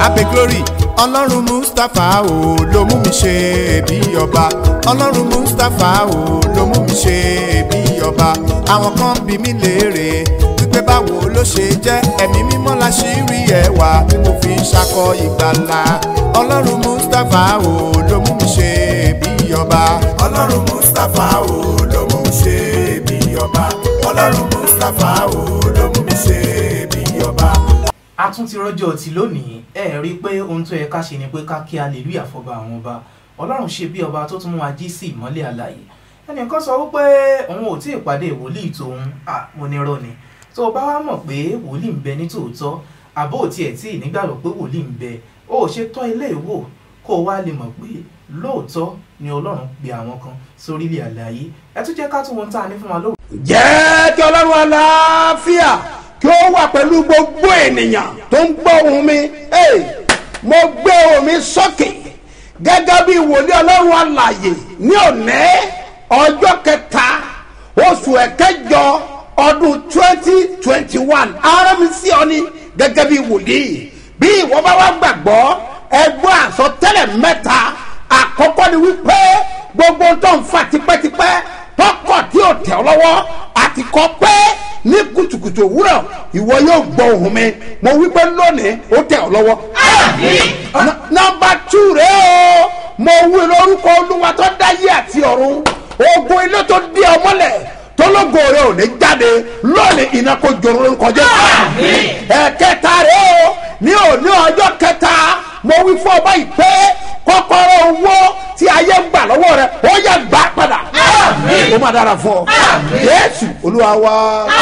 abe glory ọlọ́run mustapha o ló mú mi ṣe bí ọba ọlọ́run mustapha o ló mú mi ṣe bí ọba àwọn kan bí mi léèrè wípé báwo ló ṣe jẹ́ ẹ̀mí mímọ́ la ṣì rí ẹwà tí mo fi ń ṣakọ ìgbàlà ọlọ́run mustapha o ló mú mi ṣe bí ọba ọlọ́run mustapha o ló mú mi ṣe bí ọba ọlọ́run mustapha o ló mú mi ṣe bí ọba. a tún ti rọjò tí lónìí ẹ rí i pé ohun tó yẹ ká ṣe ni pé ká kí hallelujah fọba àwọn ọba ọlọ́run ṣe bí ọba tó tún mú wa jí sí ìmọ́lẹ̀ àlàyé ẹnìkan sọ wípé òun ò tí ì pàdé wòlíì tòun à mo ní rọ ni tó o bá wá mọ̀ pé wòlíì ń bẹ ní tòótọ́ àbó ò tiẹ̀ tí ì nígbàgbọ́ pé wòlíì ń bẹ o ò ṣe tọ́ ilé ìwò kó o wá lè mọ̀ pé lóòótọ́ ni ọlọ́run pe àwọn kan sórílẹ̀ àlàyé ẹ tún jẹ́ ká tún wọn tá a ní fún wa lóòótọ́ jẹ́ kí ọlọ́run àlàáfíà kí ó wà pẹ̀lú gbogbo ènìyàn tó ń gbọ́ ohùn mi Hey, mo gbé ohùn mi sókè gẹ́gẹ́ bí wòlíì ọlọ́run àlàyé ní òní ọjọ́ kẹta oṣù ẹ̀kẹjọ ọdún twenty twenty one ara mi sí ọ ní gẹ́gẹ́ bí wòlíì bí ìwọ bá wá gbàgbọ́ ẹgbọ́n àsọtẹ́lẹ̀ mẹ́ta àkọ́kọ́ ni wípé gbogbo tó ń fà tipẹ́tipẹ́ tọkọ tí ò tẹ̀ ọ́ lọ́wọ́ àti kọ́ pé ní kùtùkùtù òwúrọ̀ ìwọ yóò gbọ́ ohùn mi mo wí pé lónìí ó tẹ̀ ọ́ lọ́wọ́. N- nọmba tù rẹ o mo wí lórúkọ olúwa tó dáyé àti ọ̀run ogun ilé tó dé ọ mọ́lẹ̀ tólógo rẹ ò ní jáde lónìí iná kó jòrò ń kọjá. ẹ̀kẹta rẹ o ní òní ọjọ́ kẹta mo wí fún ọba ìpè kọ́kọ́rọ́ owó tí ayé ń gbà lọ́wọ́ rẹ ó yẹ gbà padà. ó má dára fún ọ. jésù olúwa wá.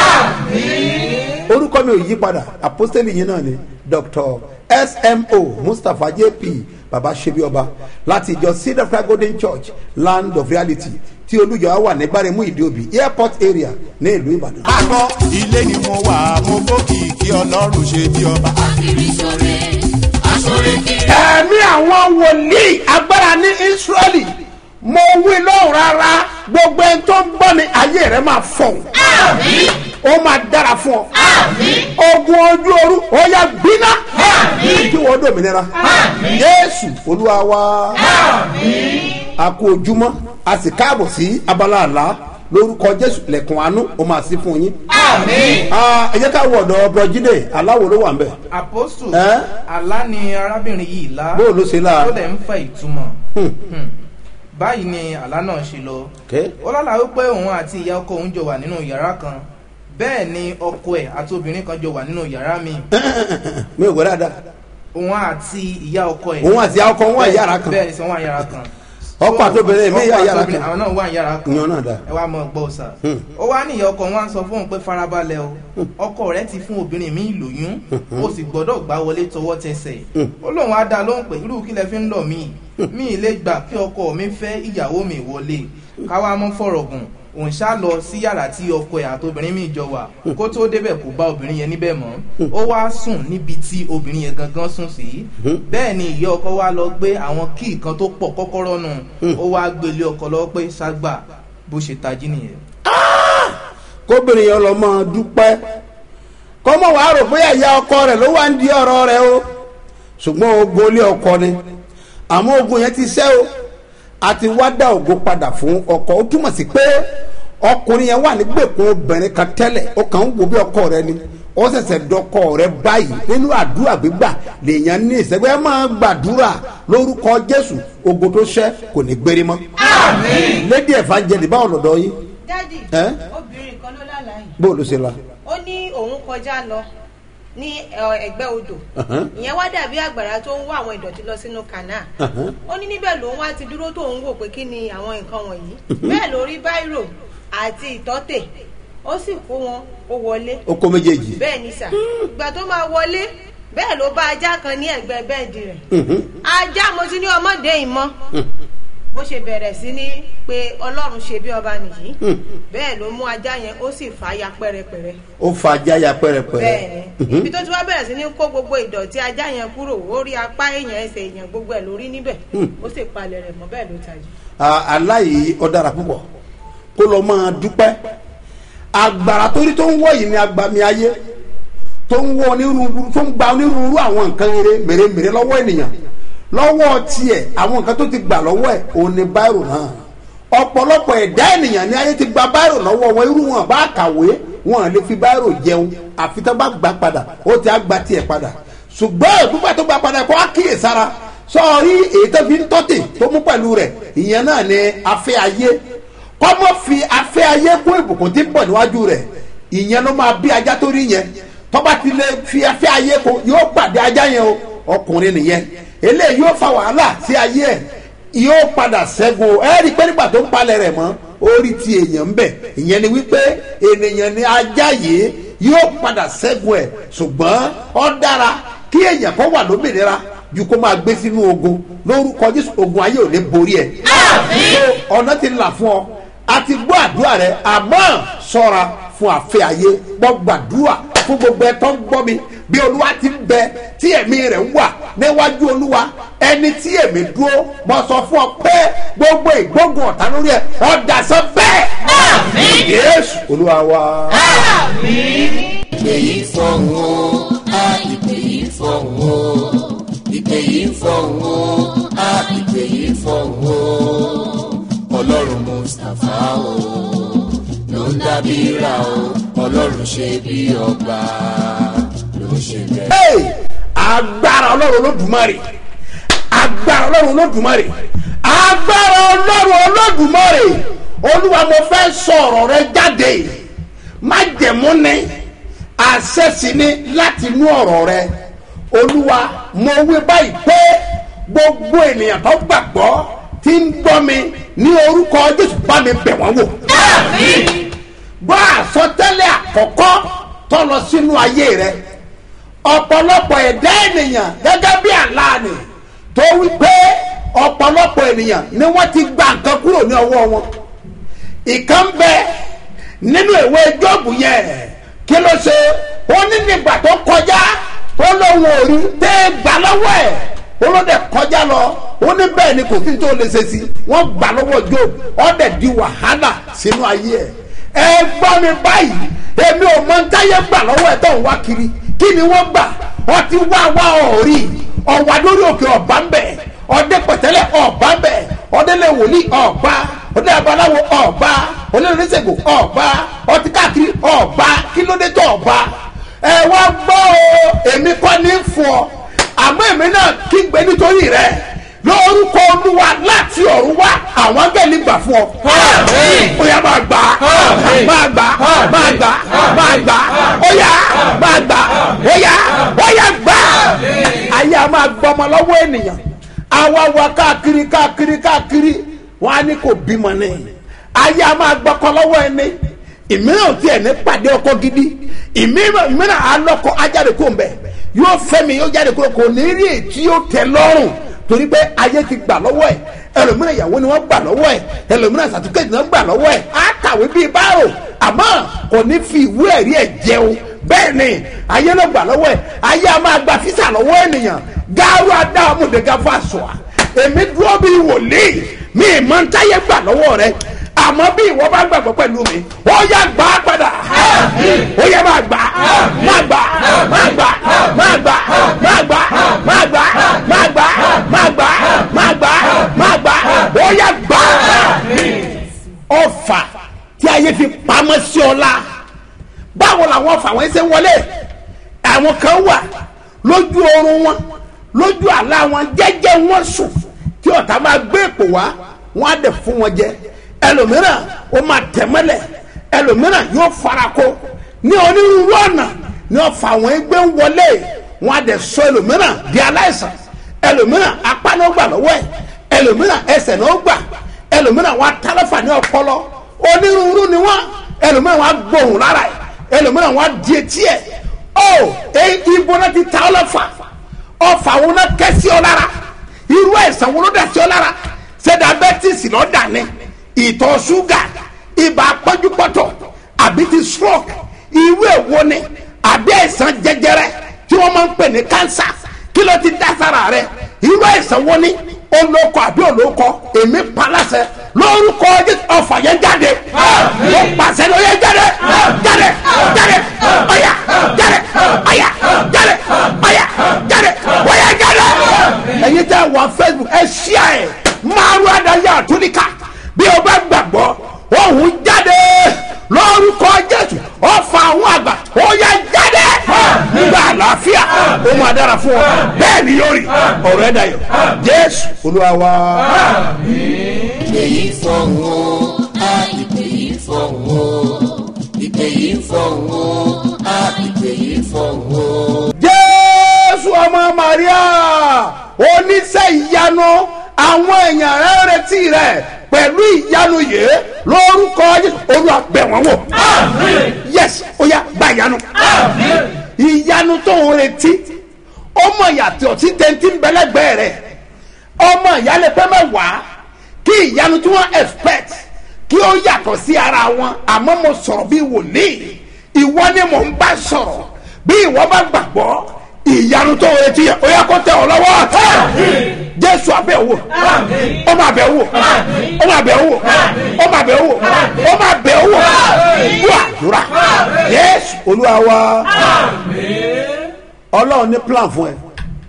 orúkọ mi ò yí padà àpọ́sítélì yìí náà ni dr smo mustapha jp baba sebioba láti ìjọ cedar cry golden church land of reality tí olùjọ wà ní gbáremú ìdíòbí airport area ní ìlú ìbàdàn. àgbọ̀ ilé ni mo wà mo gbókìkí ọlọ́run ṣe bí ọba. Akiri ṣore, aṣore kiri. ẹ̀mí àwọn wòlíì agbára ní israẹli mo wí lóhùn rárá gbogbo ẹni tó ń gbọ́ ni ayé rẹ̀ máa fọ̀ Àmín, ó máa dára fún ọ àmín, ogun ojú oru ó yá gbiná kí wọ́n dòmìnira jésù olúwa wa a kú ojúmọ́ a sì káàbọ̀ sí abala àlá lórúkọ jésù lẹ̀kùn àánú ó máa sí fún yín. àmín. Ah, ẹ jẹ́ ká wọ ọ̀dọ̀ bọ́jídé aláwo ló wà ń bẹ̀. apostu Ẹ́? àlá ni arábìnrin yìí lá bó ló ṣe láà. ó dẹ̀ ń fa ìtumọ̀ Hmm. Hmm. báyìí ni àlá náà ṣe lọ Okay. ó lálàá wípé òun àti ìyá ọkọ òun jọ wà nínú yàrá kan bẹ́ẹ̀ ni ọkọ ẹ̀ àti obìnrin kan jọ wà nínú yàrá mi mi ò gbọ́ dáadáa òun àti ìyá ọkọ ẹ̀ òun àti ọkọ wọn wà yàrá kan bẹ́ẹ̀ ni sọ wọn wà yàrá kan Ọkọ àti obìnrin mi Ọkọ yà àti yàrá obìnrin, kan. àwọn náà wà yàrá kan ìyan náà dáa. ẹ wá mọ gbọ́ sà Hmm. ó wá ní ìyá ọkọ wọn á sọ fún òun pé farabalẹ̀ o ọkọ rẹ ti fún obìnrin mi lóyún ó sì gbọ́dọ̀ gbá wọlé tọwọ́ tẹsẹ̀ ó lóun á dá lóhùn pé irú kí lẹ fi ń lọ mí mi ì lè gbà kí ọkọ mi fẹ́ ìyàwó mi wọlé káwá mọ́ fọ̀rọ̀ gùn òun ṣá lọ sí yàrá tí ọkọ ẹ̀ àti obìnrin mi jọ wà kó tó débẹ̀ kó bá obìnrin yẹn níbẹ̀ mọ́ ó wá sùn níbi tí obìnrin yẹn gangan sùn sí bẹ́ẹ̀ ni ìyá ọkọ wá lọ gbé àwọn kíì kan tó pọ̀ kọ́kọ́rọ́ nù ó wá gbélé ọkọ lọ pé ṣàgbà bó ṣe tají nìyẹn. kóbìnrin yẹn lọ máa dúpẹ́ kọ́mọ wàá rò bóyá ìyá ọkọ rẹ̀ ló wá ń di ọ̀rọ̀ rẹ̀ o ṣùgbọ́n ogun ilé ọkọ ni àmọ́ ogun yẹn ti ṣẹ́ o àti wá dá ògo padà fún ọkọ ó túmọ̀ sí pé ọkùnrin yẹn wà nígbèkùn obìnrin kan tẹ́lẹ̀ ó kàn ń wo bí ọkọ rẹ̀ ni ó ṣẹ̀ṣẹ̀ dọkọ rẹ̀ báyìí nínú àdúrà gbígbà lèèyàn ní ìṣẹ́gbẹ́ máa gbàdúrà lórúkọ jésù ogun tó ṣẹ́ kò ní gbérí mọ́. lédi evangelist báwo lọ́dọ̀ yín dádì Ẹ́? obìnrin kan ló lálàá yìí bó ló ṣe la. ó ní òun kọjá lọ ní ẹ, ẹgbẹ́ odò Uh-huh. ìyẹn wá dàbí àgbàrá tó ń wá àwọn ìdọ̀tí lọ sínú kànáà Uh-huh. ó ní níbẹ̀ lòun wá ti dúró tó ń wò pé kí ni àwọn nǹkan wọ̀nyí bẹ́ẹ̀ ló rí báírò àti ìtọ́tè ó sì kó wọn ó wọlé ó kó méjèèjì. bẹ́ẹ̀ ni sà ìgbà tó máa wọlé bẹ́ẹ̀ ló bá ajá kan ní ẹ̀gbẹ́ bẹ́ẹ̀dì rẹ̀ ajá mo ti ní ọmọdé yìí mọ́ bó ṣe bẹ̀rẹ̀ sí ní pé ọlọ́run ṣe bí ọba nìyí bẹ́ẹ̀ ló mú ajá yẹn ó sì fà á ya pẹ́rẹpẹ̀rẹ ó fa ajá ya pẹ́rẹpẹ́rẹ. bẹ́ẹ̀ ni ibi tó ti wá bẹ̀rẹ̀ sí ní kó gbogbo ìdọ̀tí ajá yẹn kúrò ó rí apá èèyàn ẹsẹ̀ èèyàn gbogbo ẹ̀ lórí níbẹ̀ ó sì palẹ̀ rẹ̀ mọ́ bẹ́ẹ̀ ló tají. Ah, aláì ọ̀dàrà púpọ̀ kó lọ máa dúpẹ́ agbára torí tó ń wọ̀ yìí ní agbami ayé tó ń wọ onírúurú tó ń gba onírúurú àwọn nǹkan rere mèremère lọ́wọ́ ènìyàn lọ́wọ́ tiẹ̀ àwọn nǹkan tó ti gbà lọ́wọ́ ẹ̀ òun ni báírò náà ọ̀pọ̀lọpọ̀ ẹ̀dá ènìyàn ní ayé ti gba báírò lọ́wọ́ wọn irú wọn bá kàwé wọn lè fi báírò jẹun àfi tó bá gbà padà ó ti á gba tiẹ̀ padà ṣùgbọ́n ìgbúgbà tó gbà padà kó á kíyè sára sọ́ọ́rí èyí tó fi ń tọ́tì tó mú pẹ̀lú rẹ̀ ìyẹn náà ni afẹ́ ayé kọ́mọ́ fi afẹ́ ayé kún ìbùkún tí ń bọ̀ níwájú rẹ̀ ìyẹn ló máa bí ajá tó rí yẹn tọ́ba ti lè fi afẹ́ ayé kún yóò pàdé ajá yẹn o ọkùnrin nìyẹn eléyìí yóò fa wàhálà sí ayé ẹ̀ yóò padà ṣẹ́gun ẹ rí i pé nígbà tó ń palẹ̀ rẹ̀ mọ́ orí ti èèyàn ń bẹ̀ ìyẹn ni wípé ènìyàn ni ajá yìí yóò padà ṣẹ́gun ẹ̀ ṣùgbọ́n ó dára kí èèyàn kan wà lómìnira ju kó máa gbé sínú ogun lórúkọ jésù ogun ayé ò ní borí ẹ̀. ọ̀nà ti là fún ọ a ti gbọ́ àdúrà rẹ àmọ́ sọ́ra fún àfẹ́ ayé gbọ́ gbàdúrà fún gbogbo ẹ tó ń gbọ́ mi bí olúwa ti ń bẹ tí ẹ̀mí rẹ̀ wà níwájú olúwa ẹni tí èmi dúró mo sọ fún ọ pé gbogbo ìgbógun ọ̀tá lórí ẹ ọ̀dà sọ bẹ́ẹ̀. yéésù olúwa wa. ìpè yìí fọ̀hún o á ìpè yìí fọ̀hún o ìpè yìí fọ̀hún o á ìpè yìí fọ̀hún o ọlọ́run mustapha o ló ń dábí ra o ọlọ́run ṣe bí ọba ló ń ṣe bẹ́ẹ̀. Hey! agbára ọlọ́run olódùmarè agbára ọlọ́run olódùmarè agbára ọlọ́run olódùmarè olúwa mo fẹ́ sọ ọ̀rọ̀ rẹ jáde má jẹ̀mú ni àṣẹ sì ni láti inú ọ̀rọ̀ rẹ olúwa mo wí báyìí pé gbogbo ènìyàn tó gbàgbọ́ tí ń gbọ́ mi ní orúkọ jésù bá mi bẹ̀ wọ́n wò gbọ́ àsọtẹ́lẹ̀ àkọ́kọ́ tó lọ sínú ayé rẹ ọ̀pọ̀lọpọ̀ ẹ̀dá ènìyàn gẹ́gẹ́ bí àlàní tó wí pé ọ̀pọ̀lọpọ̀ ènìyàn ni wọ́n ti gba nǹkan kúrò ní ọwọ́ wọn ìkan bẹ nínú ìwé jọ́ọ̀bù yẹn kí ló ṣe ó ní nígbà tó kọjá ó lóun ò rí tẹ́ gbà lọ́wọ́ ẹ̀ ó ló dẹ̀ kọjá lọ ó ní bẹ́ẹ̀ ni kò sí tó lè ṣe sí wọ́n gbà lọ́wọ́ job ó dẹ̀ di wàhálà sínú ayé ẹ̀ ẹ gbọ́ mi báyìí èmi ò mọ ntáyé gbà lọ́wọ́ ẹ̀ tó ń wá kiri kí ni wọ́n gbà ọtí wá wá ọ̀rí ọ̀wà lórí òkè ọ̀bá ń bẹ̀ ọdẹ pẹ̀tẹ́lẹ̀ ọ̀bá ń bẹ̀ ọdẹ lè wòlíì ọ̀bá ọdẹ abaláwo ọ̀bá ọdẹ oníṣègùn ọ̀bá ọtí káàkiri ọ̀bá kí ló dé tó ọ̀bá ẹ wá gbọ́ o èmi kọ́ ní fún ọ àmọ́ èmi náà kí gbé nítorí rẹ lórúkọ olúwa láti ọ̀run wá àwọn abẹ́lé gbà fún ọ. ó yá máa gbà máa gbà máa gbà máa gbà ó yá máa gbà ó yá ó yá gbà. ayé a máa gbọ́ ọmọ lọ́wọ́ ènìyàn àwa wa káàkiri káàkiri káàkiri wọn á ní kò bímọ ní. ayé a máa gbọ́kọ lọ́wọ́ ẹni ìmíràn ò tiẹ̀ ní pàdé ọkọ gidi ìmíràn alọ́kọ ajáde kó ń bẹ̀ yóò fẹ́ mi yóò jáde kúrò kò ní rí ètí yóò tẹ lọ́rùn torí pé ayé ti gbà lọ́wọ́ ẹ̀ ẹlòmíràn ìyàwó ni wọ́n gbà lọ́wọ́ ẹ̀ ẹlòmíràn sàtúkẹ́tì náà gbà lọ́wọ́ ẹ̀ á kàwé bíi báàrò àmọ́ kò ní fi ìwé ẹ̀rí ẹ̀ jẹun bẹ́ẹ̀ ni ayé ló gbà lọ́wọ́ ẹ̀ ayé a máa gba físà lọ́wọ́ ènìyàn gáárù adáhàmúdégá fàṣọ èmi dúró bíi wòlíì mi ìmọ̀ ń táyé gbà lọ́wọ́ rẹ àmọ́ bí ìwọ bá gbàgbọ́ pẹ̀lú mi ó yá gbà á padà ó yá máa gbà máa gbà máa gbà máa gbà máa gbà máa gbà máa gbà máa gbà máa gbà máa gbà ó yá gbà ọfà tí ayé fi pamọ́ sí ọ la báwo làwọn ọfà wọn ṣe ń wọlé àwọn kan wà lójú oorun wọn lójú àlá wọn jẹ́jẹ́ wọn sùn tí ọ̀tá máa gbé èpò wá wọn á dẹ̀ fún wọn jẹ ẹlòmíràn ó máa tẹ̀mọ́lẹ̀ ẹlòmíràn yóò farako ní onírúurú ọ̀nà ní ọ̀fà àwọn ẹgbẹ́ ń wọlé wọn á dẹ̀ sọ ẹlòmíràn di aláìsàn ẹlòmíràn apá náà gbà lọ́wọ́ ẹ̀ ẹlòmíràn ẹsẹ̀ náà gbà ẹlòmíràn wọn atálọ́fà ní ọpọlọ onírúurú ni wọn ẹlòmíràn wọn agbóhùn lára ẹ̀ ẹlòmíràn wọn di etí ẹ̀ ó ibo náà ti ta ọlọ́fà ọfà wọn náà kẹ́sí ọ lára irú ẹ̀sán wọn ló dà sí ọ lára ṣé diabetes lọ́ọ́ ni ìtọ̀ ṣúgà ibà pọ́njúpọ́tọ̀ àbí ti stroke irú èwo ni àbí àìsàn jẹjẹrẹ tí wọ́n máa ń pè ní cancer kí ló ti dá sára rẹ irú àìsàn wo ni olóko àbí olóko èmi palasẹ lórúkọ ọfà yẹn jáde ó pàṣẹ ló yẹ jáde jáde jáde ọyà jáde ọyà ọ̀rọ̀ ẹ̀ dayọ̀ jésù olúwa wa. ìpè yìí fọ̀hún o a ìpè yìí fọ̀hún o ìpè yìí fọ̀hún o a ìpè yìí fọ̀hún o. jésù ọmọ maria oníṣẹ́ ìyanu àwọn èèyàn rẹ̀ ń retí rẹ̀ pẹ̀lú ìyanu yìí lórúkọ Jésù. olúwa bẹ̀ wọ́n wò. yes ó yá gba ìyanu. ìyanu tó ń retí ọmọ ìyàtọ̀ tí tẹ̀ntì ń bẹ́lẹ́gbẹ́ rẹ̀ ọmọ ìyálẹ̀ pẹ́ mẹ́wàá kí ìyanu tí wọ́n expect kí ó yàtọ̀ sí ara wọn àmọ́ mo sọ̀rọ̀ bí wòlíì ìwọ ni mò ń bá sọ̀rọ̀ bí ìwọ bá gbàgbọ́ ìyanu tó retí yẹ ó yẹ kó tẹ ọ lọ́wọ́ jésù abẹ́ wò ó máa bẹ̀ wò ó máa bẹ̀ wò ó máa bẹ̀ wò ó máa bẹ̀ wò wò àdúrà jésù olúwa wa ọlọ́run ní plan fún ẹ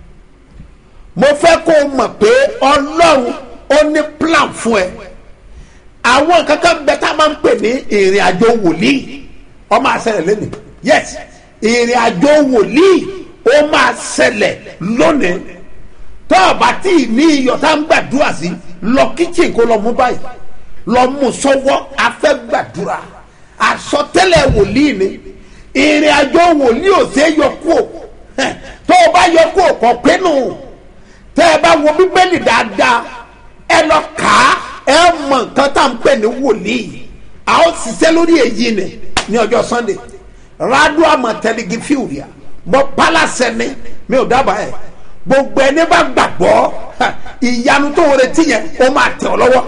mo fẹ́ kó o mọ̀ pé ọlọ́run ó ní plan fún ẹ àwọn kankan bẹ tá a máa ń pè ní ìrìn àjò wòlíì ó máa ṣẹlẹ̀ lónìí yes ìrìn àjò wòlíì ó máa ṣẹlẹ̀ lónìí tó o bá tí ì ní iyọ̀ tá a ń gbàdúrà sí lọ kíchìn kó lọ mú báyìí lọ mú sọ́wọ́ afẹ́ gbàdúrà àsọtẹ́lẹ̀ wòlíì ni ìrìn àjò wòlíì ò ṣeé yọ kúò tó o bá yọ kúò kọ̀ pẹ́nu tẹ́ ẹ bá wo bíbélì dáadáa ẹ lọ kà á ẹ mọ nǹkan tá à ń pè ní wòlíì a ó ṣiṣẹ́ lórí èyí ni ní ọjọ́ sunday rádùn àmọ̀tẹ́lẹ́gì fíwìrìà mọ pálásẹ̀ ni mi ò dábàá ẹ̀ gbogbo ẹni bá gbàgbọ́ ha, ìyanu tó ń retí yẹn ó máa tẹ̀ ọ́ lọ́wọ́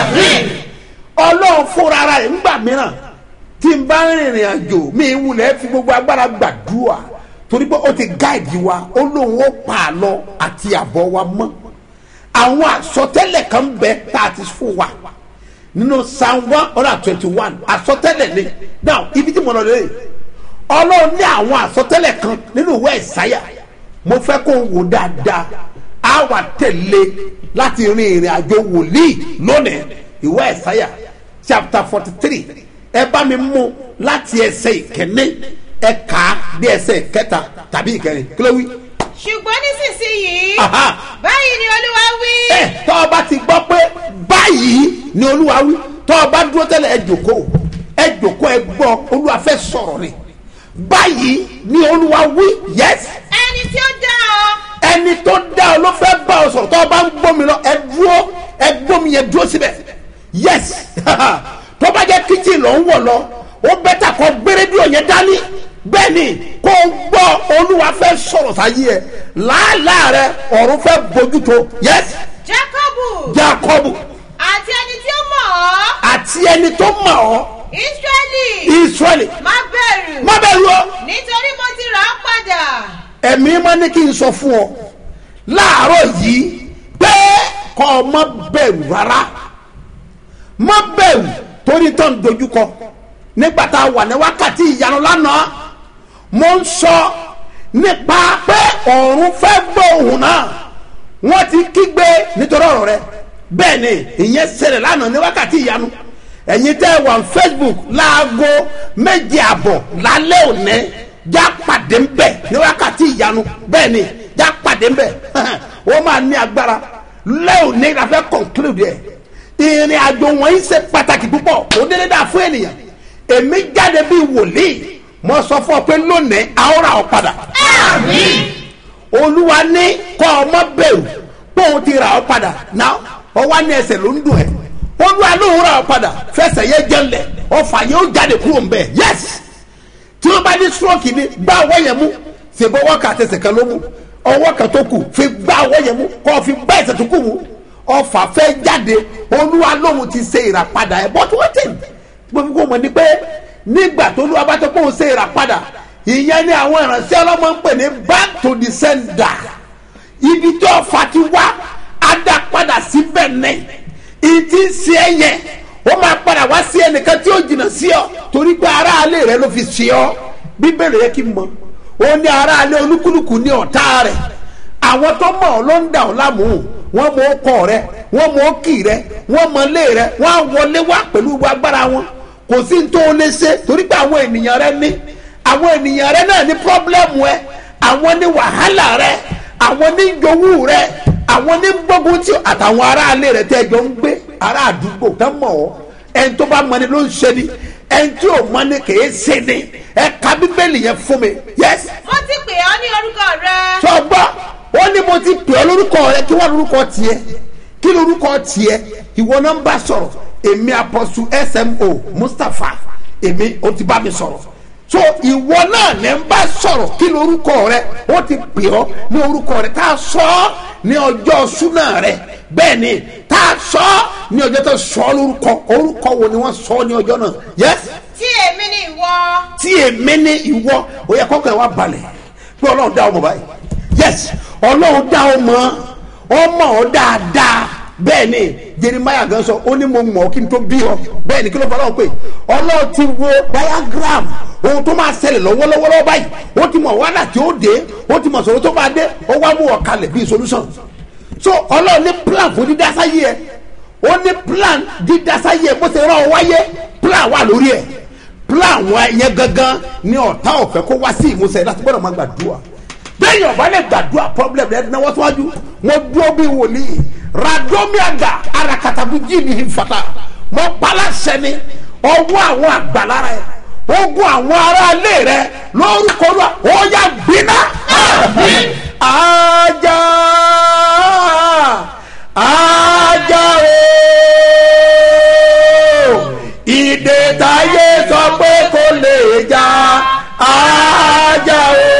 ọlọ́run fúnra ara rẹ̀ ńgbà mìíràn tí n bá rìnrìn àjò mi ń wulẹ̀ fi gbogbo agbára gbàdúrà torí pé ó ti gáàdì wa ó lóun ó pa àlọ àti àbọ̀ wa mọ́ àwọn àsọtẹ́lẹ̀ kan bẹ tá a ti fún wa nínú psalm one hundred and twenty one àsọtẹ́lẹ̀ ni now ibi tí mo lọ lè ọlọ́run ní àwọn àsọtẹ́lẹ̀ kan nínú ìwé ìsáyà mo fẹ́ kó o wò dáadáa á wà tẹ̀lé láti rin ìrìn àjò wòlíì lónìí ìwé ìsáyà chapter forty three ẹ bá mi mú láti ẹsẹ̀ ìkẹ́ni ẹ kà á bí ẹsẹ̀ ìkẹta tàbí ìkẹrin kí ló wí. ṣùgbọ́n nísinsìnyí Aha. báyìí ni olúwa wí. ẹ tọ́ ọ bá ti gbọ́ pé báyìí ni olúwa wí tọ́ ọ bá dúró tẹ́lẹ̀ ẹ jòkó ẹ jòkó ẹ gbọ́ olúwa fẹ́ sọ̀rọ̀ ni báyìí ni olúwa wí yẹs ẹni tí ó dá ọ ẹni tó dá ọ ló fẹ́ bá ọ sọ̀rọ̀ tọ́ ọ bá ń gbómi lọ ẹ dúró ẹ gbómi yẹn dúró síbẹ̀ yẹs tó bá jẹ́ kíchìn lọ ń wọ̀ lọ ó bẹ́tà kọ́ gbérédìó yẹn dání bẹ́ẹ̀ ni kó o gbọ́ olúwa fẹ́ sọ̀rọ̀ sáyé ẹ làálàá rẹ ọ̀run fẹ́ bójútó yẹs jákọ́bù jacob àti ẹni tí ó mọ̀ ọ́ àti ẹni tó mọ̀ ọ́ ísírẹ́lì israẹli má bẹ̀rù má bẹ̀rù ọ nítorí mo ti rà á padà. ẹ̀mí má ní kí n sọ fún ọ láàárọ̀ yìí pé kọ́ ọ má bẹ̀rù rárá má bẹ̀rù torí tó ń dojúkọ nígbà tá a wà ní wákàtí ìyanu lánàá mo ń sọ nípa pé ọ̀run fẹ́ gbọ́ òun náà wọ́n ti kígbe nítorí ọ̀rọ̀ rẹ bẹ́ẹ̀ ni ìyẹn ṣẹlẹ̀ lánàá ní wákàtí ìyanu ẹ̀yin tẹ́ ẹ wà ní facebook láago méje àbọ̀ lálẹ́ òní já pàdé ń bẹ̀ ní wákàtí ìyanu bẹ́ẹ̀ ni já pàdé ń bẹ̀ ó máa ní agbára lẹ́yìn ní la fẹ́ conclude ẹ̀ ìrìn àjò wọ̀nyí ṣe pàtàkì púpọ̀ ó dédé dà fún ènìyàn èmi jáde bíi wòlíì mo sọ fún ọ pé lónìí àwòrán ọ padà olúwa ní kọ́ ọmọ bẹ̀rù pé òun ti rà ọ́ padà náà ọwọ́ ní ẹsẹ̀ ló ń dùn ẹ́ olúwa lóun rà ọ́ padà fẹsẹ̀ yẹ jẹ́lẹ̀ ọfà yóò jáde kúrò ń bẹ̀ yẹ́sì tí wọ́n bá ní stroke ni gbá ọwọ́ yẹn mú ṣèbọ̀ ọwọ́ kan àtẹsẹ̀ kan ló mú ọwọ́ kan tó kù fi gbá ọwọ́ yẹn mú kọ́ fi gbá ẹsẹ̀ tó kù mú ọfà fẹ́ jáde olúwa lóun ti ṣe ìràpadà ẹ̀ bọ́tú wọ́n tẹ̀ gbogbo kò mọ̀ ní pé nígbà tó olúwa bá tó kó o ṣe ìràpadà ìyẹn ni àwọn ìránṣẹ́ ọlọ́mọ ń pè ní back to the sender ibi tí ọfà ti wá á dá padà síbẹ̀ ní ìdí sí ẹ yẹn ó máa padà wá sí ẹnìkan tí ó jìnnà sí ọ torí pé aráalé rẹ ló fi sí ọ bíbélì yẹ kí n mọ ó ní aráalé olúkúlùkù ní ọ̀tá rẹ àwọn tó mọ̀ ọ́ ló ń dà ọ́ láàmú wọ́n mọ ọkọ rẹ wọ́n mọ ọkì rẹ wọ́n mọ ilé rẹ wọ́n á wọlé wá pẹ̀lú gbogbo agbára wọn kò sí ní tó o lè ṣe torí pé àwọn ènìyàn rẹ ní àwọn ènìyàn rẹ náà ní pọ́blẹ́mù ẹ àwọn ní wàhálà rẹ àwọn ní jowú rẹ àwọn ní gbógun tí àtàwọn aráalé rẹ tẹ́ jọ ń gbé ará àdúgbò tán mọ̀ ọ́ ẹni tó bá mọ ni ló ń ṣe ni ẹni tí ò mọ ni kì í ṣe ni ẹ ka bíbélì yẹn fún mi yẹs mo ti pè ọ́ ní orúkọ rẹ. sọgbọ́ ó ní mo ti pè ọ́ lórúkọ rẹ kí wọ́n lórúkọ tiẹ̀ kí lórúkọ tiẹ̀ ìwọ náà ń bá sọ̀rọ̀ èmi apọ̀sù smo mustapha èmi ó ti bá mi sọ̀rọ̀ so ìwọ náà lè ń bá sọ̀rọ̀ kí lórúkọ rẹ ó ti pè ọ́ ní orúkọ rẹ tá a sọ ọ́ ní ọjọ́ súnà rẹ bẹ́ẹ̀ ni tá a sọ ọ́ ní ọjọ́ tó sọ ọ́ lórúkọ orúkọ wo ni wọ́n sọ ọ́ ní ọjọ́ náà yẹ́sì tí èmi ni ìwọ. tí èmi ní ìwọ ó yẹ kọ́kọ́ ẹ̀ wá balẹ̀ pé ọlọ́run dá ọmọ báyìí yes ọlọ́run dá ọmọ ọmọ ọ dáadáa bẹ́ẹ̀ ni jeremiah gan sọ ó ní mo mọ̀ ọ́ kí n tó bí ọ bẹ́ẹ̀ ni kí ló fọ́ ọlọ́run pé ọlọ́run ti wo diagram ohun tó máa ṣẹlẹ̀ lọ́wọ́lọ́wọ́ báyìí ó ti mọ̀ wàhálà tí ó dé ó ti mọ̀ sọ̀rọ̀ tó máa dé ó wá mú ọ kalẹ̀ bíi solution so ọlọ́run ní plan fún dídásáyé ẹ ó ní plan dídásáyé ẹ bó ṣe rán ọ wáyé plan wà lórí ẹ plan wa yẹn gangan ni ọ̀tá ọ̀fẹ́ kó wá sí ìmúṣẹ láti gbọ́dọ̀ máa gbàdúrà bẹ́ẹ̀ni ọ̀bá lè gbàdúrà problem rẹ̀ náwó síwájú mo dúró bí wòlíì radomiaga arakatabu jíìnì ìfata mo palasẹ ni ọwọ́ àwọn àgbàlára ẹ̀ ogun àwọn aráalé rẹ̀ lórúkọ lọ ó yà gbiná. ajá ajá o ìdè táyé sọ pé kò lè já ajá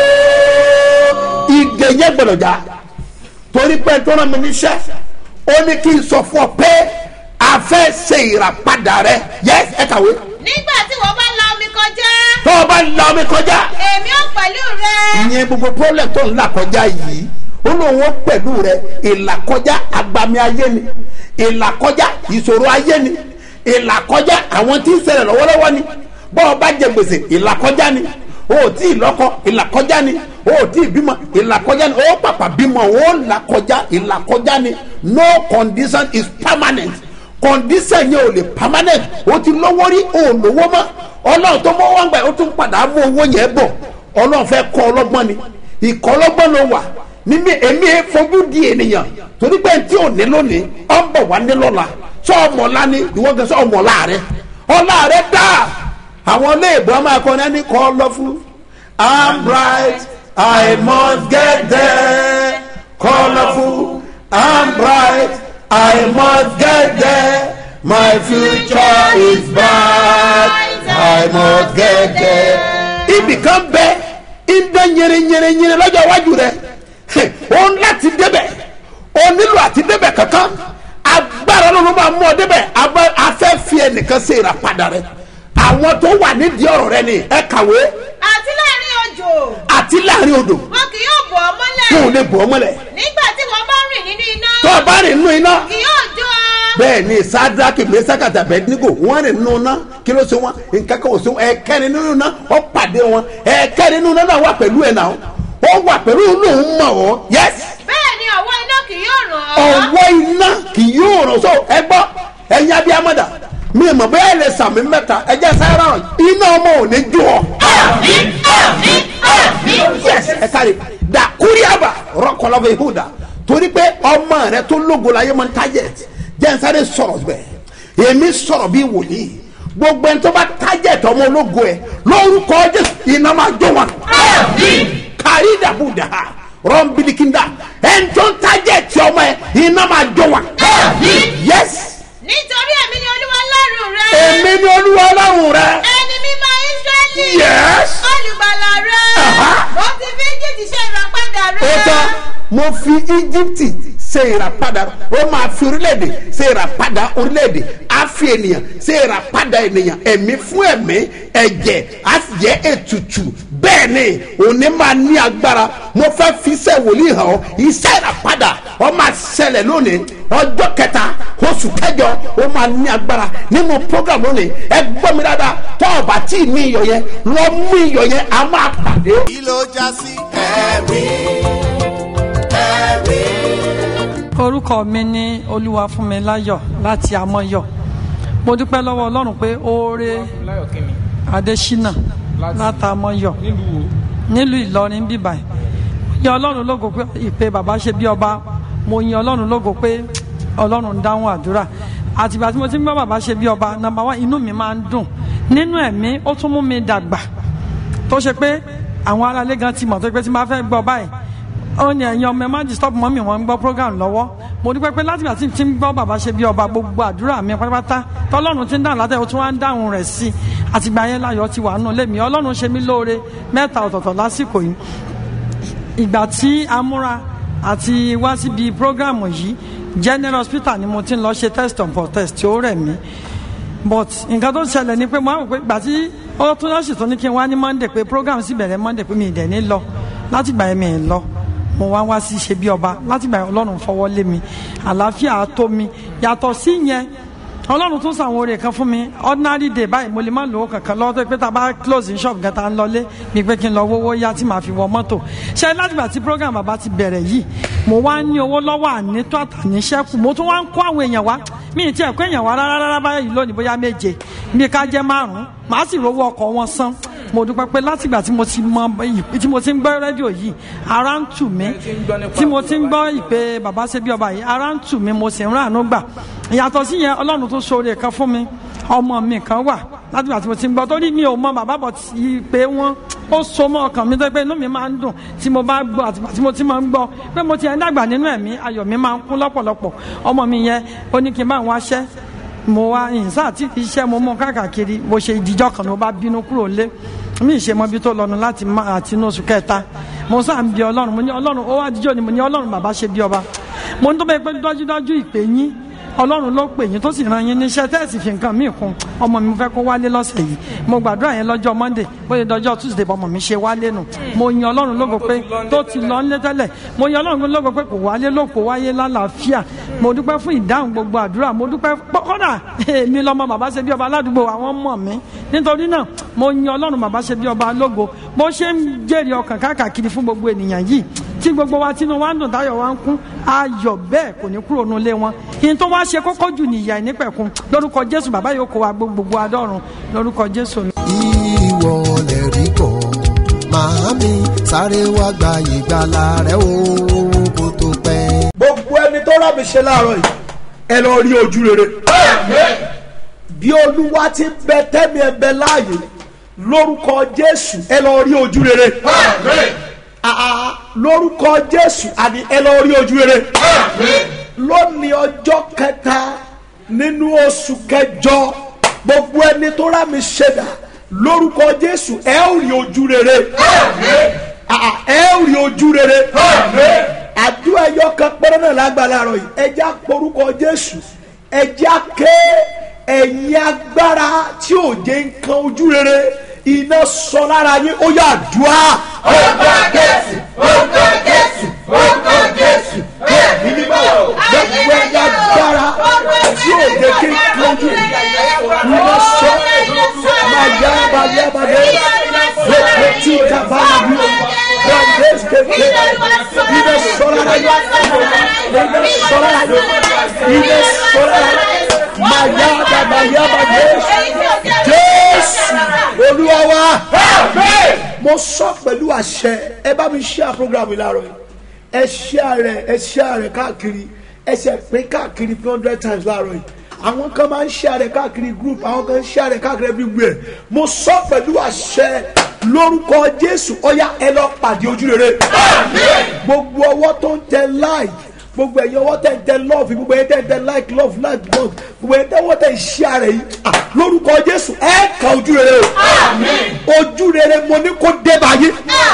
o ìdè yẹn gbọ́dọ̀ já torí pé tó rán mi níṣẹ́ ó ní kí n sọ fún ọ pé a fẹ́ ṣe ìràpadà rẹ yẹ ẹ kàwé nígbà tí wọ́n bá la omi kọjá tó o bá la omi kọjá èmi ò pẹ̀lú rẹ. ìyẹn gbogbo problem tó ń là kọjá yìí ó lóun ó pẹ̀lú rẹ ìlàkọjá agbami ayé ni ìlàkọjá ìṣòro ayé ni ìlàkọjá àwọn tí ń ṣẹlẹ̀ lọ́wọ́lọ́wọ́ ni bọ́ ọ bá jẹ gbèsè ìlàkọjá ni o ò tí ì lọ́kọ ìlàkọjá ni o ò tí ì bímọ ìlàkọjá ni o pàpà bímọ o làkọjá ìlàkọjá ni no condition is permanent condition yẹn ò lè permanent o ti lówó rí o ò lówó mọ́ ọlọ́run tó mọ́ wọ́n gbà ó tún padà mú owó yẹn bọ̀ ọlọ́run fẹ́ kọ́ ọlọ́gbọ́n ni ìkọ́ ọlọ́gbọ́n ló wà níbi èmi fojú di ènìyàn torí pé tí ò ní lónìí ọ ń bọ̀ wá ní lọ́la sọ ọmọ ọ̀la ni ìwọ gẹ sọ ọmọ ọ̀la rẹ ọ̀la rẹ dáa àwọn iléèbó ọmọ akọni ẹni kọ́ lọ́fún i'm bright i must get there colourful i'm bright i must get there my future is bright i must get there. ibì kan bẹ ìdán nyẹrẹnyẹrẹnyẹrẹ lọ́jọ́ iwájú rẹ̀ o ń láti débẹ̀ o nílò àti débẹ̀ kankan agbára ló máa mú ọ débẹ̀ afẹ́ fi ẹnìkan ṣe ìràpadà rẹ̀ àwọn tó wà nídìí ọ̀rọ̀ rẹ ni ẹ kàwé àti láàrin òjò àti láàrin odò wọn kì yóò bọ̀ ọ́ kí mọ́lẹ̀ òun lè bọ̀ ọ́ mọ́lẹ̀ nígbà tí wọ́n bá rìn nínú iná tó o bá rìn nínú iná kì yóò jó ọ. bẹ́ẹ̀ ni sadraki mesakata abednego wọ́n rìn nínú iná kí ló ṣe wọn nǹkan kan ò ṣe wọn ẹ̀kẹ́rin nínú iná ó pàdé wọn ẹ̀kẹ́rin nínú iná náà wà pẹ̀lú ẹ̀ náà ó wà pẹ̀lú lóun mọ̀ ọ́ yẹ́s bẹ́ẹ̀ ni ọwọ́ iná kì yóò ràn ọ́. ọwọ́ iná kì yóò ràn so ẹ gbọ́ ẹ̀yin abiyamọ́dà mi mọ̀ bóyá ẹ lè sàmì mẹ́ta ẹ jẹ́ sáyẹ́rà iná ọmọ ò ní jó ọ. yes ẹ kárí da kúrìàbà rọkọlọbẹ ihuda torí pé ọmọ rẹ tó lógo la yẹ mọ target jẹnsáré sọ̀rọ̀ bẹ́ẹ̀ èmi sọ̀rọ̀ bí wòlíì gbogbo ẹni tó bá target ọmọ ológo ẹ lórúkọ jésù iná máa jó wọn. kárí dàbúdà rọmbilikinda ẹni tó ń target ọmọ ẹ iná máa jó wọn. yes nítorí èmi ni olúwa lọ́rùn rẹ. èmi ni olúwa ọlọ́run rẹ. ẹni mímọ́ israẹli. Yes. olùgbàlà rẹ. Aha. mo ti fi egypt ṣe ìràpadà ó rẹ. tán mo fi íjíbítì ṣe ìràpadà ó máa fi orílẹ̀-èdè ṣe ìràpadà orílẹ̀-èdè á fi ènìyàn ṣe ìràpadà ènìyàn ẹ̀mí fún ẹ̀mí ẹ̀jẹ̀ á sì jẹ́ ètùtù bẹ́ẹ̀ ni òní máa ní agbára mo fẹ́ fi iṣẹ́ wòlíì hàn ọ́ iṣẹ́ ìràpadà ó máa ṣẹlẹ̀ lónìí ọjọ́ kẹta oṣù kẹjọ ó máa ní agbára nínú program lónìí ẹ gbọ́ mi dáadáa tó o bá tí ì ní iyọ̀ yẹn lọ mú iyọ̀ yẹn a máa pàdé. kí ló já sí ẹ̀rí ẹ̀rí. orúkọ mi ní olúwafúnmiláyọ̀ láti amọ̀yọ̀ mo dúpẹ́ lọ́wọ́ ọlọ́run pé oore adésínà láti amọ̀yọ̀ nílùú ìlọrin bíbáyìí yin ọlọ́run lógo pé ìpè bàbá ṣe bí ọba mo yin ọlọ́run lógo pé ọlọ́run ń dáhùn àdúrà àtìgbà tí mo ti ń bá bàbá ṣe bí ọba nàmbà wá inú mi máa ń dùn nínú ẹ̀mí ó tún mú mi dàgbà tó ṣe pé àwọn aráalé gan ti mọ̀ tó pé tí n bá fẹ́ gbọ́ báyìí ó ní ẹ̀yin ọmọ ẹ má disturb mọ́mì wọn ń gbọ́ program lọ́wọ́ mo dúpẹ́ pé láti ìgbà tí n ti ń gbọ́ bàbá ṣe bí ọba gbogbo àdúrà mi pátápátá tọ́lọ́run ti ń dáhùn látẹ̀ ó tún wá ń dáhùn rẹ̀ sí i àtìgbà yẹn láyọ̀ ti wà nù lémi ọlọ́run ṣe mí lóore mẹ́ta ọ̀tọ̀ọ̀tọ̀ lásìkò yìí ìgbà tí a múra àti wá síbi program yìí general hospital ni mo ti ń lọ ṣe test on for test tí ó rẹ̀ mí but nǹkan tó ṣẹlẹ̀ ni pé mo á rò pé ìgbà tí ó tún lọ́sì tó ní kí n wá ní monday pé program sì bẹ̀rẹ̀ monday pé mi ì dẹ̀ ní lọ láti gbà yẹn mi ì lọ mo wá wá sí ṣe bí ọba láti gbà yẹn ọlọ́run fọwọ́ lé mi àlàáfíà tó mi yàtọ̀ sí yẹn ọlọ́run tún sàwọn oore kan fún mi ordinary day báyìí mo lè má lówó kankan lọ́wọ́ tó pé tá a bá close in shop gan ta ń lọlé mi pé kí n lọ wówó yá tí màá fi wọ mọ́tò ṣe látìgbà tí program bàbá ti bẹ̀rẹ̀ yìí mo wá ní owó lọ́wọ́ ànító àtàníṣẹ́kù mo tún wá ń kó àwọn èèyàn wá mi ì tiẹ̀ kó èèyàn wá rárá rárá báyìí lónìí bóyá méje bí ká jẹ́ márùn-ún màá sì rówó ọkọ̀ wọn san mo dúpẹ́ pé látìgbà tí mo ti mọ tí mo ti ń gbọ́ rédíò yìí ara ń tù mí tí mo ti ń gbọ́ ìpè bàbá ṣe bí ọba yìí ara ń tù mí mo sì ń ràánú gbà ìyàtọ̀ sí yẹn ọlọ́run tó ṣoore kan fún mi ọmọ mi kan wà látìgbà tí mo ti ń gbọ́ torí mi ò mọ bàbá bọ̀ ìpè wọn ó so mọ́ ọkàn mi tó pé inú mi máa ń dùn tí mo bá gbọ́ àtìgbà tí mo ti máa ń gbọ́ pé mo ti ẹ̀ ń dàgbà nínú ẹ̀mí ayọ̀ mi máa ń kún lọ́pọ̀lọpọ̀ ọmọ mi yẹn ó ní kí n bá wọn aṣẹ́ mo wá ìyìnsá àti iṣẹ́ mo mọ káàkiri mo ṣe ìdíjọ́ kan ló bá bínú kúrò lé mi ṣe mọ ibi tó lọnu láti má àti inú oṣù kẹta mo sáà ń bi ọlọ́run mo ní ọlọ́run ó wá díjọ́ ni mo ní ọlọ́run bàbá ṣe bí ọba mo ní tó bẹ́ẹ̀ pé dájúdájú ìpè yín ọlọ́run ló pè yín tó sì ran yín níṣẹ́ tẹ́ẹ̀sì fi nǹkan míì kún ọmọ mi fẹ́ kó wálé lọ́sẹ̀ yìí mo gbàdúrà yẹn lọ́jọ́ monday bóyá dọjọ́ tuesday bọ́mọ mi ṣe wálé nù mo yin ọlọ́run lógo pé tó ti lọ nílé tẹ́lẹ̀ mo yin ọlọ́run lógo pé kò wálé ló kò wáyé lálàáfíà mo dúpẹ́ fún ìdáhùn gbogbo àdúrà mo dúpẹ́ kọ́dà èmi lọ́mọ bàbá ṣe bí ọba aládùúgbò àwọn mọ̀ mí nítorí náà mo yin ọlọ́run bàbá ṣe bí ọba lógo bó ṣe ń jèrè ọkàn káàkiri fún gbogbo ènìyàn yìí tí gbogbo wa tínú wa ń dùn táyọ̀ wa ń kún ayọ̀ bẹ́ẹ̀ kò ní kúrò nulẹ̀ wọn yìí tó wá ṣe kókó jù nìyà ìnípẹ̀kun lórúkọ jésù bàbá yóò kó wa gbogbo adọ́run lórúkọ jésù. ìwọ lè rí bọ̀ màámi sáré wá gba ìgbàlà rẹ o kó tó pẹ́. gbogbo ẹni tó rà mí ṣe láàárọ̀ yìí ẹ lọ rí ojú rere. bí olúwa ti bẹ tẹ́mi ẹ bẹ láàyè lórúkọ jésù ẹ lọ rí ojú rere. Àà, lórúkọ jésù àní ẹ lọ rí ojú rere. lónìí ọjọ́ kẹta nínú oṣù kẹjọ gbogbo ẹni tó rà mí ṣẹ̀dá lórúkọ jésù ẹ ó rí ojú rere. Àà, ẹ ó rí ojú rere. àdúrà ẹyọ kan péré náà lágbàlá rọ yìí ẹ já porúkọ jésù ẹ já ké ẹ̀yin agbára tí ò jẹ́ nǹkan ojú rere iná sọ lára yín ó yà dùá. Orúkọ Jésù, orúkọ Jésù, orúkọ Jésù. Ìní bá gbogbo ẹ̀yà agbára tí ò jẹ́ kí nǹkan ojú iná sọ máa yá balẹ̀ balẹ̀ gbogbo tí kaba bí o wọ́n dé kékeré iná sọ lára yín iná sọ lára yín iná sọ lára yín máa yá balẹ̀ yá balẹ̀ Jésù Olúwa wa mo sọ pẹ̀lú àṣẹ ẹ bá mi ṣe program yìí láàárọ̀ yìí ẹ ṣe rẹ ẹ ṣe rẹ káàkiri ẹ ṣe pín káàkiri three hundred times láàárọ̀ yìí àwọn kan máa ń ṣe rẹ káàkiri group àwọn kan ń ṣe rẹ káàkiri everywhere mo sọ pẹ̀lú àṣẹ lórúkọ Jésù ọ̀yá ẹ lọ pàdé ojú rere gbogbo ọwọ́ tó ń tẹ like gbogbo ẹ̀yin ọwọ́ tẹ̀ ń tẹ love gbogbo ẹ̀yin tẹ̀ ń tẹ like love like love gbogbo ẹ̀yin tẹ̀ wọ́n tẹ̀ ń ṣe ara yìí ah, lórúkọ Jésù ẹ kà ojú rere o ojú rere mo ní kó dé báyìí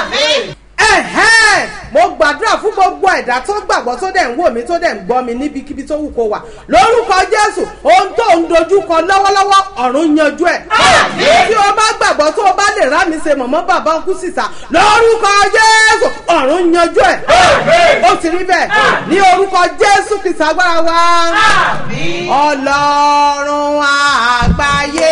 ẹ̀hẹ́n mo gbàdúrà fún gbogbo ẹ̀dá tó gbàgbọ́ tó dẹ̀ ń wò mí tó dẹ̀ ń gbọ́ mi níbikíbi tó wù kó wà lórúkọ jésù ohun tó ń dojú kọ lọ́wọ́lọ́wọ́ ọ̀run yanjú ẹ̀. tí o bá gbàgbọ́ tó o bá lè rá mi ṣe mọ̀mọ́ bàbá ọkú sísà lórúkọ jésù ọ̀run yanjú ẹ̀. ó ti rí bẹ́ẹ̀ ní orúkọ jésù kìsà agbára wa. ọlọ́run àgbáyé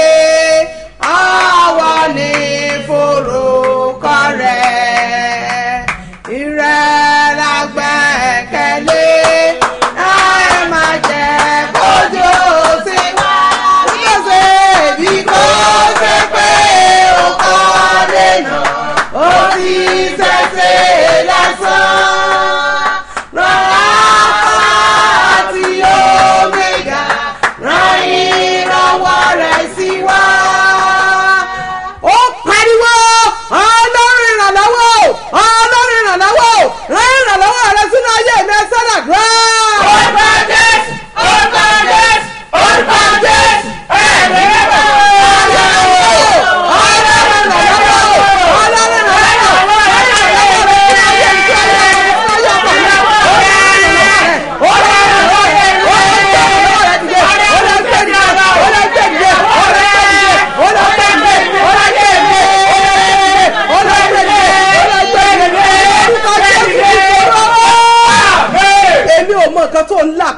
ọwọ́ ní forúkọ rẹ̀ ìrẹ́ la gbẹ́kẹ̀lé ẹ má jẹ́ kójú sí wa bí kò ṣe bí kò ṣe pé ó kọ́ lẹ́nu ó ti ṣẹ̀ṣẹ̀ lásán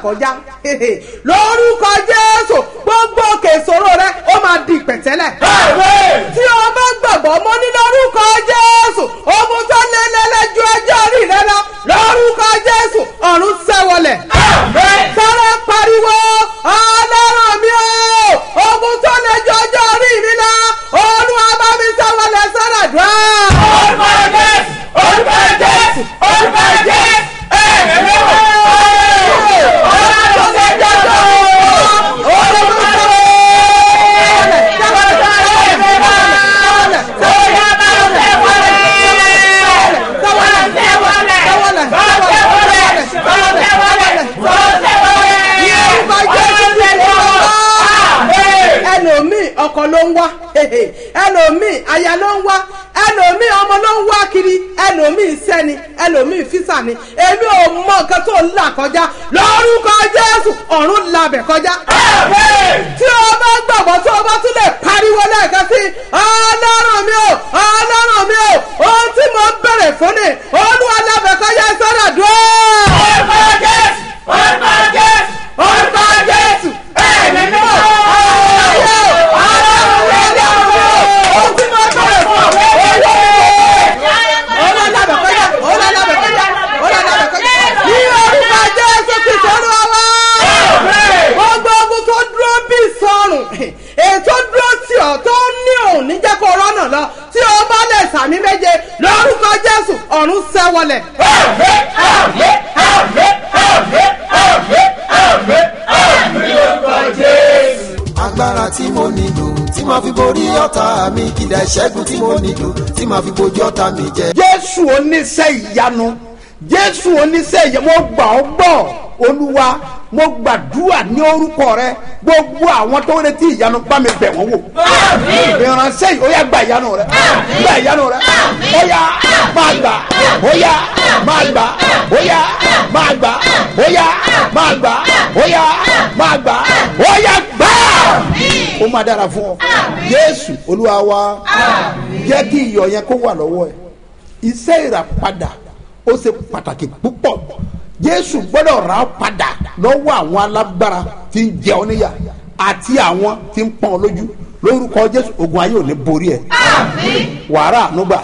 kọjá lórúkọ jésù gbogbo òkè ìṣòro rẹ ó máa di ìpẹ̀tẹ́lẹ̀ tí o bá gbàgbọ́ mọ́ ní lórúkọ jésù ogun tó lélẹ́lẹ́ ju ẹjọ́ orí rẹ lọ lórúkọ jésù ọ̀run sẹ́wọlẹ̀ sọ́rọ́ pariwo ọlọ́run mi o ogun tó lè ju ọjọ́ orí mi lọ olúwa bá mi sẹ́wọlẹ̀ sọ́rọ̀ dùn. orúkọ jésù orúkọ jésù orúkọ jésù ẹ̀ẹ́dẹ̀ẹ́dẹ́ ọlọ́run tó lè ju ọjọ́ orí mi lọ ẹlòmíì ọkọ ló ń wá ẹlòmíì aya ló ń wá ẹlòmíì ọmọ ló ń wá kiri ẹlòmíì sẹ́ni ẹlòmíì físà ni èmi ò mọ nǹkan tó ń là kọjá lórúkọ jésù ọ̀run labẹ̀ kọjá. tí o bá gbàgbọ́ tí o bá tún lè pariwo lẹ́ẹ̀kan sí ọlọ́run mi ò ọlọ́run mi ò ohun tí mo ń bèrè fún ni olúwa labẹ̀ kọjá sọ́dọ̀ dùn. orúkọ jésù orúkọ jésù orúkọ jésù ẹ̀mí mi ò ọlọ́run mi ò ọlọ́run mi ò ohun tí mo ń bèrè fún ọ gbogbo ogun tó dúró bí sọrùn ètò dúró tí ọ tó ní òun ní jẹ́ kó rọ́nà lọ tí o bá lè sàmì méje lórúkọ jésù ọ̀run sẹ́wọlẹ̀. agbára tí mo nílò tí màá fi borí ọ̀tá mi kìlẹ̀ ìṣẹ́gun tí mo nílò tí màá fi bojú ọ̀tá mi jẹ. jésù oníṣẹ́ ìyanu jésù oníṣẹ́ ìyanu mo gbà ọ́ gbọ́ olúwa mo gbàdúrà ní orúkọ rẹ gbogbo àwọn tó ń retí ìyanu bá mi bẹ̀ wọ́n wò ìránṣẹ́ yìí ó yá gba ìyanu rẹ gba ìyanu rẹ ó yá máa gbà ó yá máa gbà ó yá máa gbà ó yá máa gbà ó yá máa gbà ó yá gbà ó máa dára fún ọ jésù olúwa wa jẹ́ kí iyọ̀ yẹn kó wà lọ́wọ́ ẹ̀ iṣẹ́ ìràpadà ó ṣe pàtàkì púpọ̀ jésù gbọ́dọ̀ rà ọ́ padà lọ́wọ́ àwọn alágbára tí ń jẹ ọ́ níyà àti àwọn tí ń pọ́n ọ lójú lórúkọ jésù ogun ayé ò ní borí ẹ wàrà ànúgbà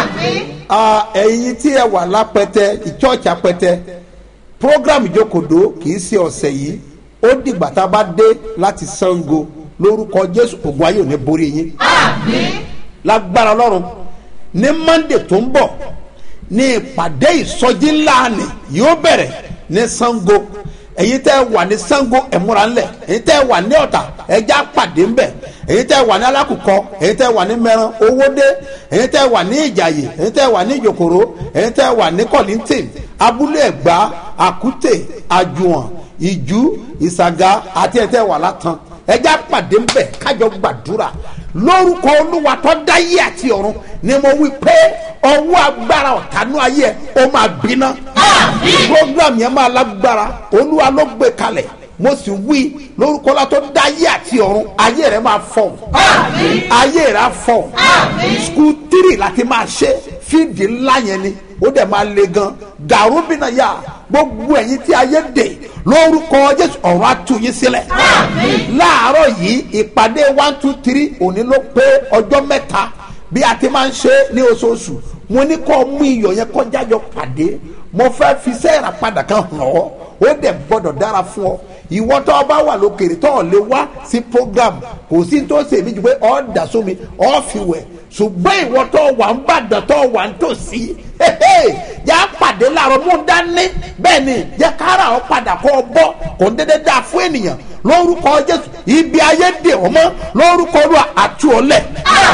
ẹ̀yin tí ẹ wà lápẹtẹ ìchọ́ọ̀chì apẹtẹ program ìjókòdó kì í ṣe ọ̀sẹ̀ yìí ó dìgbà tá a bá dé láti sango lórúkọ jésù ogun ayé ò ní borí yín lágbára ọlọ́run ní monday tó ń bọ̀ ní ìpàdé ìsọjí ńlá ni yóò bẹ̀rẹ̀ ní sango èyí tẹ́ wà ní sango ẹ̀múra ńlẹ̀ èyí tẹ́ wà ní ọ̀tà ẹja pàdé ńbẹ̀ èyí tẹ́ wà ní alákùkọ èyí tẹ́ wà ní mẹ́ran owódé èyí tẹ́ wà ní ìjàyè èyí tẹ́ wà ní ìjòkòrò èyí tẹ́ wà ní kọ́lìntìn abúlé ẹ̀gbá àkútè àjùwọ̀n ìjú ìsàgà àti èyí tẹ́ wà látàn ẹja pàdé ńbẹ̀ kájọ gbàdúrà lórúkọ olúwa tó dáyé àti ọ̀run ni mo wí pé ọwọ́ agbára ọ̀tánú ayé ẹ̀ ó máa gbiná. program yẹn máa lágbára olúwa ló gbé kalẹ̀ mo sì wí lórúkọ la tó dáyé àti ọ̀run ayé rẹ̀ máa fọ̀ ayé rẹ̀ á fọ̀ skul tírì láti máa ṣe fídì ńlá yẹn ni ó dẹ̀ máa le gan gàrúbìnà yá gbogbo ẹ̀yin tí ayé dè lórúkọ jésù ọ̀run á tú yín sílẹ̀ láàárọ̀ yìí ìpàdé one two three òní ló pé ọjọ́ mẹ́ta bí a ti máa ń ṣe ní oṣooṣù mo ní kọ́ mú iyọ̀ yẹn kọjá yọ pàdé mo fẹ́ fi sẹ́ẹ̀rà padà kan hàn ọ́ ó dẹ̀ gbọ́dọ̀ dára fún ọ ìwọ tó o bá wà lókèrè tó o lè wá sí program kò sí tó ṣe mí ju pé ọ́ dà sómi ọ́ fi wẹ̀ ṣùgbọ́n ìwọ tó o wà ń bàdàn tó o wà ń tòsí yà á pàdé láàárọ̀ mú dání bẹ́ẹ̀ ni yẹ kára ọ padà kó o bọ́ kò ń dédé dáa fún ènìyàn lórúkọ jésù ibi ayé dè ọ́ mọ́ lórúkọ olúwa àtú ọ lẹ̀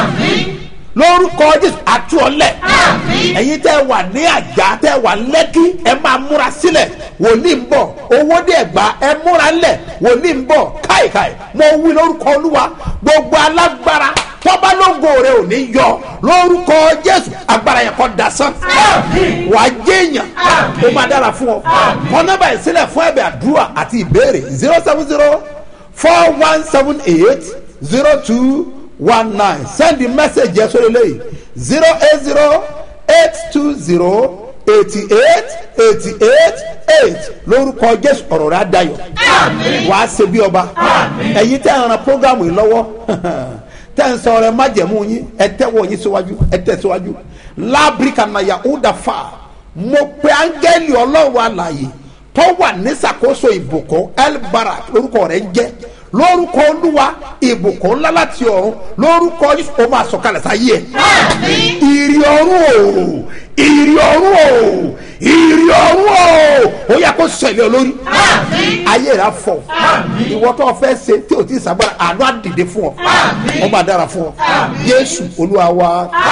lórúkọ jésù àtú ọ lẹ̀ ẹ̀yin tẹ́ wà ní àjà tẹ́ wà lẹ́kí ẹ máa múra sílẹ̀ wòlíì ń bọ̀ owó dé ẹ̀gbá ẹ múra ńlẹ̀ wòlíì ń bọ̀ káìkáì mo wí lórúkọ olúwa gbogbo alágbára tọ́ba lógo rẹ ò ní yọ lórúkọ jésù agbára yẹn kọ́ dasán wàá jẹ́yàn ó máa dára fún ọ kọ́ nọ́mbà yìí sílẹ̀ fún ẹ̀bẹ̀ àdúrà àti ìbéèrè zero seven zero four one seven eight zero two one nine send the message yẹn sórí eléyìí zero eight zero eight two zero eighty eight eighty eight eight lórúkọ jésù ọ̀rọ̀ rẹ̀ adayọ̀ wàá ṣe bí ọba ẹ̀yin tẹ́ ẹ̀ ran programu yìí lọ́wọ́ tẹ́ ń sọ ọ̀rẹ́ májẹ̀mú yín ẹ tẹ́wọ́ yín síwájú ẹ tẹ́ síwájú lábríkà nàyà ọ̀dàfà mo pe áńgẹ́lì ọlọ́run àlàyé tó wà nísàkóso ìbùkún elbarak lórúkọ rẹ̀ ń jẹ́ lórúkọ olúwa ìbùkún ńlá láti ọ̀run lórúkọ yìí ó máa sọ̀kalẹ̀ sáyé ẹ̀ ìrì ọ̀run o ìrì ọ̀run o ìrì ọ̀run o ó yẹ kó sẹ̀lẹ̀ olórí ayé rẹ̀ á fọ̀ ìwọ tó o fẹ́ ṣe tí o ti sàgbára àánú á dìde fún ọ ó máa dára fún ọ yéésù olúwa wa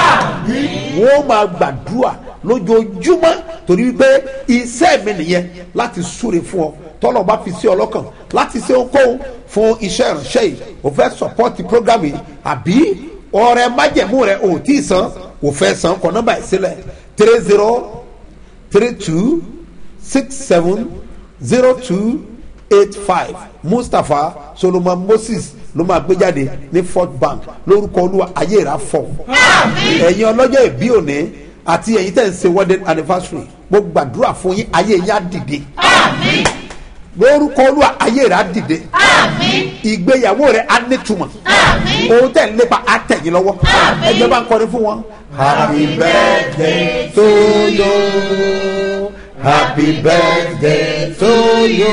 wọ́n máa gbàdúrà lójoojúmọ́ torí wípé iṣẹ́ mi nìyẹn láti súre fún ọ tọ́lọ̀ bá fi sí ọ lọ́kàn láti ṣe ohunkóhun fún iṣẹ́ ìránṣẹ́ yìí o fẹ́ sọpọ́tì program yìí àbí ọrẹ májẹ̀mú rẹ ò tí ì san o fẹ́ san kọ nọ́mbà yìí sílẹ̀ three zero three two six seven zero two eight five mustapha solomon moses ló máa gbé jáde ní fort bank lórúkọ olúwa ayé ìrà fọ ẹ̀yin ọlọ́jọ́ ìbí òní àti ẹ̀yin tẹ̀ ń ṣe wedding anniversary mo gbàdúrà fún yín ayé yín á dìde lórúkọ olúwa ayé rẹ á dìde ìgbéyàwó rẹ á nítumọ̀ ohun tẹ̀ ń lépa á tẹ̀yìn lọ́wọ́ ẹgbẹ́ bá ń kọrin fún wọn. happy birthday to you happy birthday to you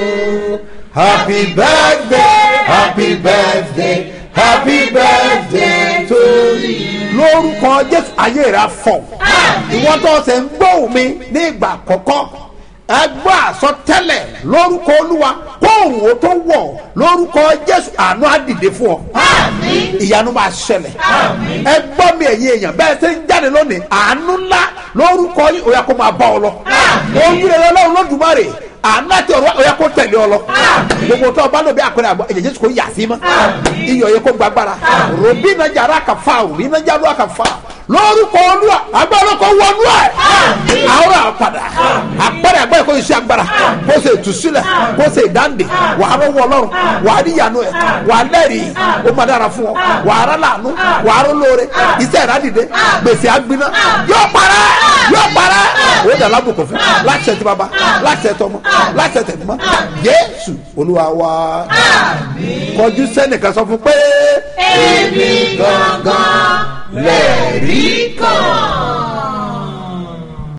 happy birthday happy birthday happy birthday to you. lórúkọ jésù ayé rẹ á fọ̀ ìwọ́n tó ṣe ń gbóhùn mi ní ìgbà àkọ́kọ́ ẹgbẹ́ àsọtẹ́lẹ̀ lórúkọ olúwa kóòrùn ó tó wọ̀ lórúkọ jésù àánú àdìde fún ọ ìyanu máa ṣẹlẹ̀ ẹ gbọ́ mi ẹ̀yin èèyàn bẹ́ẹ̀ ṣe ń jáde lónìí àánú ńlá lórúkọ yìí ó yẹ kó máa bá ọ lọ ojú rẹ lọ́wọ́ lọ́dùmarè àánú àti ọ̀rọ̀ ó yẹ kó tẹ̀lé ọ lọ gbogbo tó o bá lò bí àpẹẹrẹ àgbọ̀ ẹ̀jẹ̀ jésù kò yà sí mọ́ iyọ̀ yẹ kó gbàgbára ròbí nájà ara kà fa òbí nájà ara kà fa lórúkọ olúwa agbára kò wọnú ẹ àwọn àpàdà àpẹẹrẹ àgbẹ̀ kò ṣe agbára kò ṣe ìtúsílẹ̀ kò ṣe ìdáǹdè wà á rọwọ́ ọlọ́run wà á níyanu ẹ̀ wà á lẹ́rìí ó máa dára fún ọ wà á rà láàánú wà á rọ lóore iṣẹ́ ìrádìde gbèsè àgbiná yóò parẹ́ yóò parẹ́ ó dà lábùkún fún láti ṣe ti bàbá láti ṣe tọmọ láti ṣe tẹ̀gbọ́n jésù olúwa wa kọjú sẹ́nìkan sọ fún pé èmi gangan lè rí kan.